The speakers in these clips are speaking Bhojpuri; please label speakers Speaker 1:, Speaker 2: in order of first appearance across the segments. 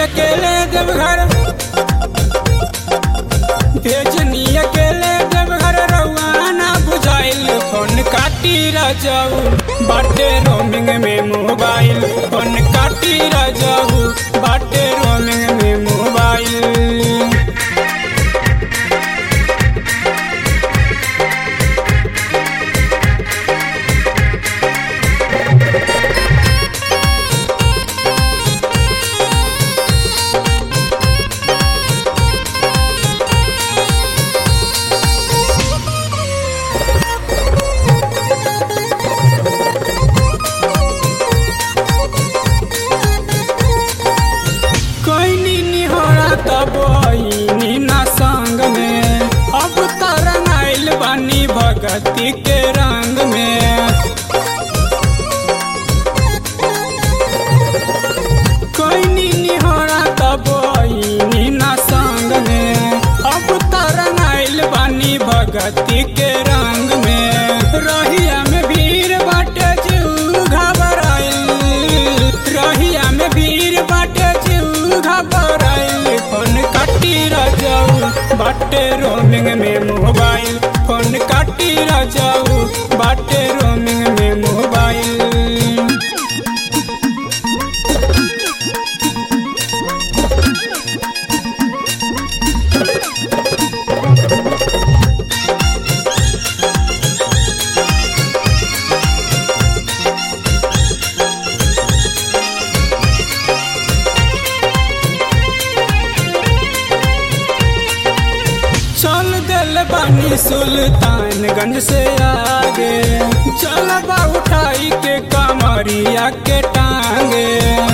Speaker 1: अकेले देवघर भेजनी अकेले देवघर रउआ ना बुझाइल फोन काटी रजाऊ बाटे रोमिंग में मोबाइल फोन काटी रजाऊ बाटे रोमिंग में मोबाइल कोई निहोरा तब आईनी ना संग में अब तरंग आइल बानी भगती के रंग में कोई निहोरा तब आईनी ना संग में अब तरंग आइल बानी भगती के रंग में रहिया में भीड़ बाटे जीव घबराइल रहिया में भीड़ बाटे जीव घबराइल फोन काटी रजाऊ बाटे रोमिंग में मोबाइल फोन काटी रजाऊ बाटे रोमिंग में मोबाइल चल दिल बानी सुल्तानगंज से आगे चल बा उठाई के कमरिया के टांगे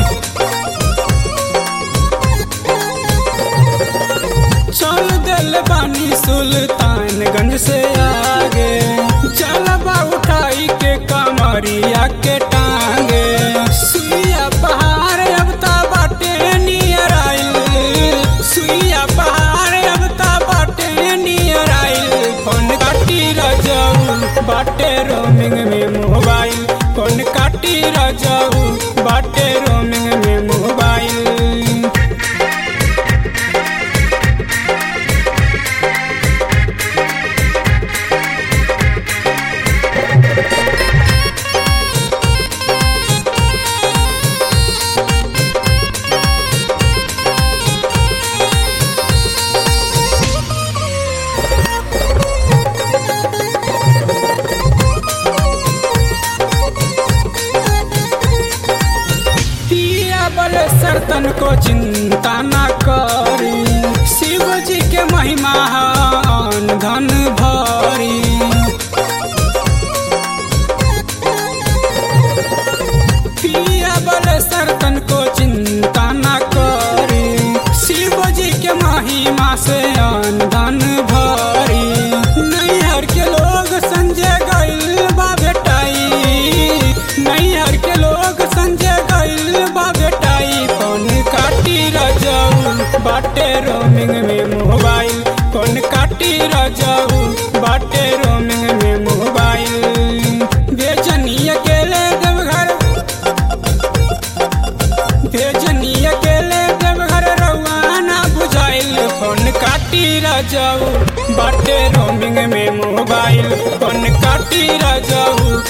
Speaker 1: चल दिल बानी सुल्तानगंज से आगे चल बा उठाई के कमरिया के टांगे सुइया पहाड़ अब ता बाटे नियर आइल सुइया पहाड़ अब ता बाटे नियर आइल फोन काटी रजाऊ बाटे रोमिंग में मोबाइल फोन काटी रजाऊ बाटे रोमिंग में मोबाइल पिया बल सर्तन को चिंता न करी शिव जी के महिमा हन धन भरी पिया बल सर्तन को चिंता न करी शिव जी के महिमा से अन धन भरी नैहर के लोग संजय गइल बा बेटाई नैहर के लोग संजय गइल बा बेटाई फोन काटी रजाऊ बाटे रोमिंग में मोबाइल फोन काटी रजाऊ बाटे रोमिंग में मोबाइल बेचनी अकेले देवघर भेजनी अकेले देवघर रउआ ना बुझाइल फोन काटी रजाऊ बाटे रोमिंग में मोबाइल फोन काटी रजाऊ